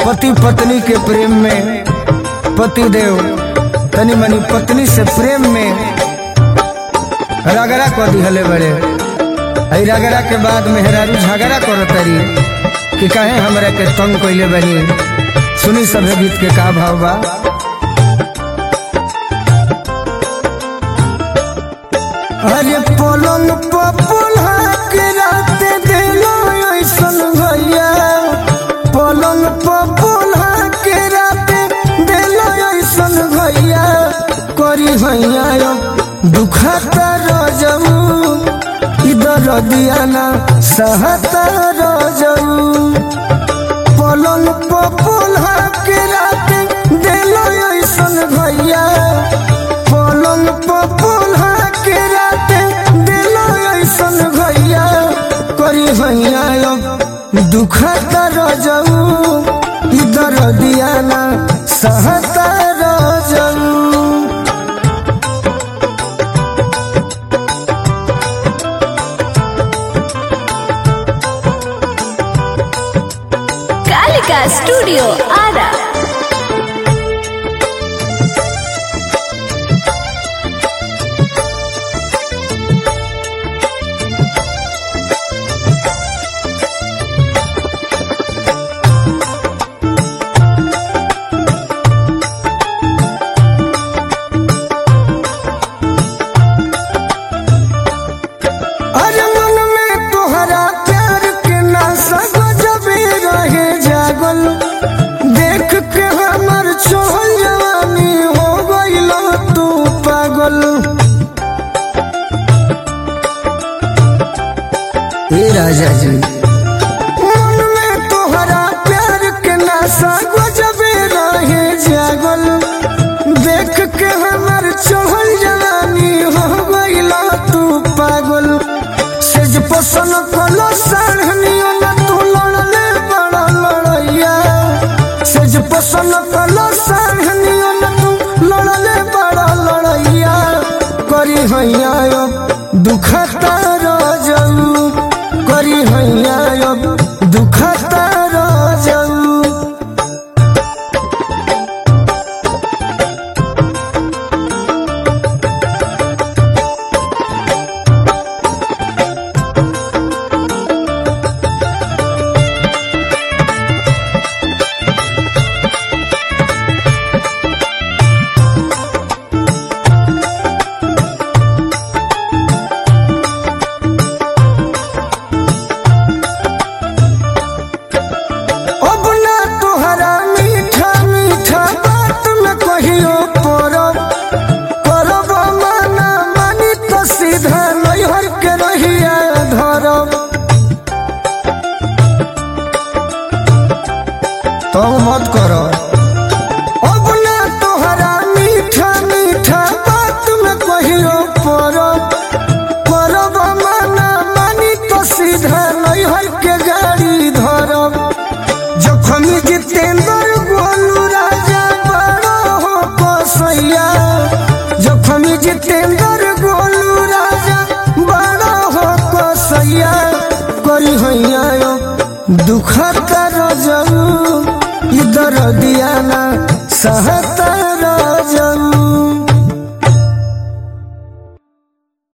पति पत्नी के प्रेम में पति देव तनी मनी पत्नी से प्रेम में रगड़ा कर दिहले बड़े आई रगड़ा के बाद मेहरारू झगड़ा करो तरी कि कहे हमरा के तंग कैले बनी सुनी सभे गीत के का भाव बा अरे पलंग पपुल्हा के रात दिलो ऐसन भैया पलंग पपुल्हा के रात दिलो ऐसन भैया करी भैया दुखता रजऊ इधर दियाना सहता रजऊ पलंग पपुल्हा के रात दिलो ऐसन भैया पलंग पपुल्हा के रात दिलो ऐसन भैया करी भैया दुखता रजऊ इधर दियाना सहता रजऊ कालिका स्टूडियो आरा अरे मन में तोहरा प्यार के नाशा गजबे रहे जागल देख के हमर छोल जवानी हो गइल तू पागल ए राजा जी मन में तोहरा प्यार के नाशा गजबे रहे जागल देख के हमर छोल जवानी हो गइल तू पागल सेज पसन कलो साढ़नियो न तू लड़ले बड़ा लड़ैया सेज पसन कलो साढ़नियो न तू लड़ले बड़ा लड़ैया करी हैया अब दुखता रजऊ करी हैया अब दुखता रजऊ अब ना तोहरा मीठा मीठा बात में कहियो परब करब माना मानी तो सीधा नैहर के रहिया धरब तो मत कर अब ना तोहरा मीठा मीठा बात में कहियो परब करब माना मानी तो सीधा नैहर के गाड़ी धरब जखन जितेंद्र गोलू राजा बड़ो हो कसैया जखन जितेंद्र गोलू राजा बड़ो हो कसैया करी हैया यो दुखता रजऊ इधर दियाना सहता